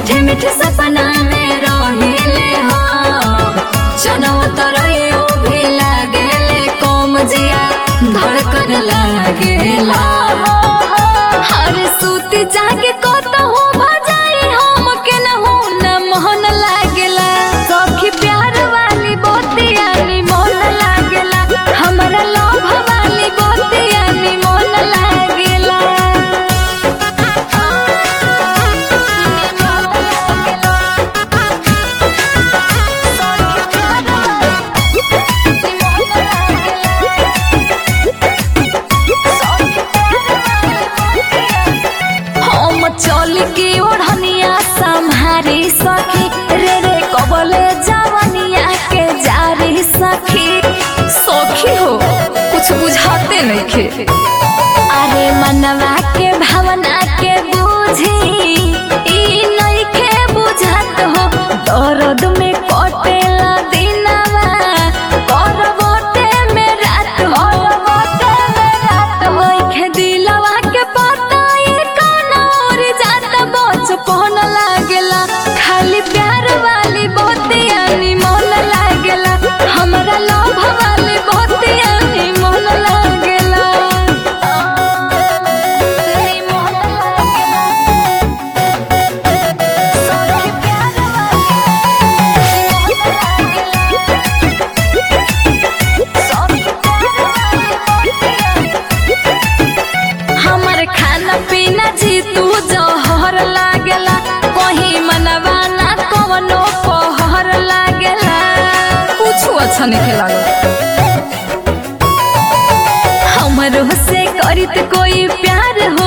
मीठे मीठे सपना में रहिले हो जनौ तरयो भी लागेले कोम जिया धड़कन लागेला हर सूती जागे कतहु भजाई हम के न हो न मोहन लागेला सखी प्यार वाली बोतिया नी मोन लागेला हमरा लोभ वाली बोतिया नी मोन लागेला हम चल के ओढ़निया संहारी सखी रे रे कबले जवनिया के जारी सखी सखी हो कुछ बुझाते नहीं खे अरे मनवा के भावना के बूझी ई नहीं के बुझात हो दर्द में कटेला दिनवा करबोटे में रात हो करबोटे में रात हो के दिलवा के पता ई कौन और जात बचपन लागेला खाली प्यार वाली बोतिया नी मन लागेला हमरा लोभ वाली बोतिया नी मन लागेला नी मन लागेला सखी प्यार हमर खाना पीना जी तू जहर लागेला कहीं मनवा ना कवनो पहर लागेला कुछ अच्छा नहीं लागल हमरो से करित कोई प्यार हो